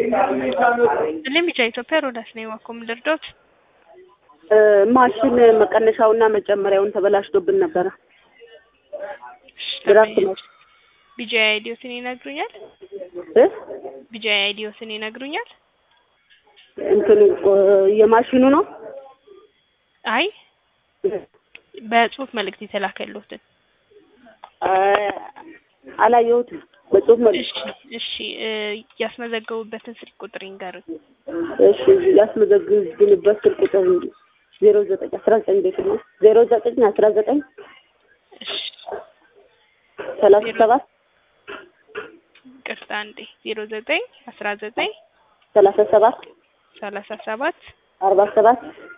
እኔም ብቻ ኢትዮጵያ ሮዳስ ነኝ። ዋኮ ምድርዶት ማሽን መቀነሻውና መጨመሪያውን ተበላሽቶብን ነበረ። ድራፍት ነው ቢጂአይ አይዲዮስን ይነግሩኛል? እ ቢጂአይ አይዲዮስን ይነግሩኛል? እንትኑ የማሽኑ ነው። አይ በጽሁፍ መልእክት የተላከልዎትን አላየሁትም። በጽሁፍ መልክ እሺ እሺ እ ያስመዘገቡበትን ስልክ ቁጥር ይንገሩኝ። እሺ ያስመዘግብንበት ስልክ ቁጥር ዜሮ ዘጠኝ አስራ ዘጠኝ ቤት ነው ዜሮ ዘጠኝ አስራ ዘጠኝ እሺ ሰላሳ ሰባት ቅርታ አንዴ ዜሮ ዘጠኝ አስራ ዘጠኝ ሰላሳ ሰባት ሰላሳ ሰባት አርባ ሰባት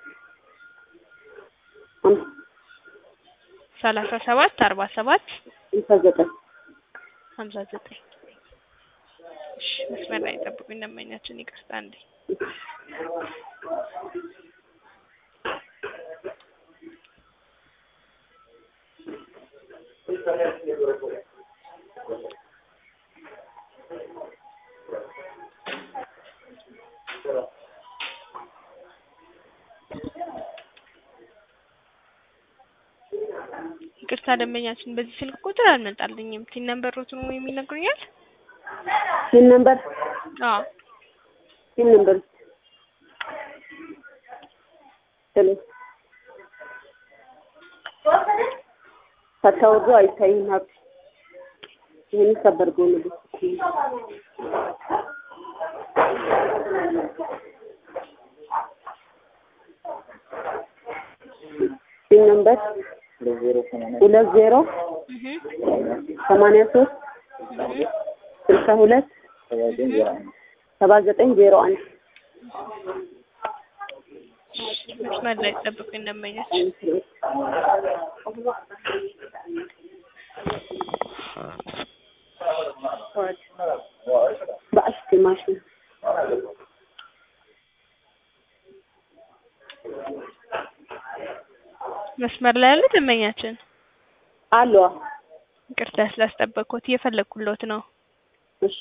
ሰላሳ ሰባት አርባ ሰባት ሃምሳ ዘጠኝ ሀምሳ ዘጠኝ እሺ መስመር ላይ ጠብቁኝ። ደንበኛችን ይቅርታ አንዴ ይቅርታ ደንበኛችን በዚህ ስልክ ቁጥር አልመጣልኝም። ቲን ነምበሮትን ወይ የሚነግሩኛል? ሲን ነምበር አዎ ሲን ነምበር ሄሎ ሳታወርዱ አይታይም ሀብት ይህን ሰበር ጎን ሲን ነምበር ሁለት ዜሮ እህ ሰማንያ ሶስት እህ ስልሳ ሁለት ሰባ ዘጠኝ ዜሮ አንድ መስመር ላይ ጠብቁኝ ደንበኛችን በአሽቲ ማሽን መስመር ላይ ያለ ደንበኛችን አሏ ይቅርታ ስላስጠበቅኩት እየፈለግኩሎት ነው። እሺ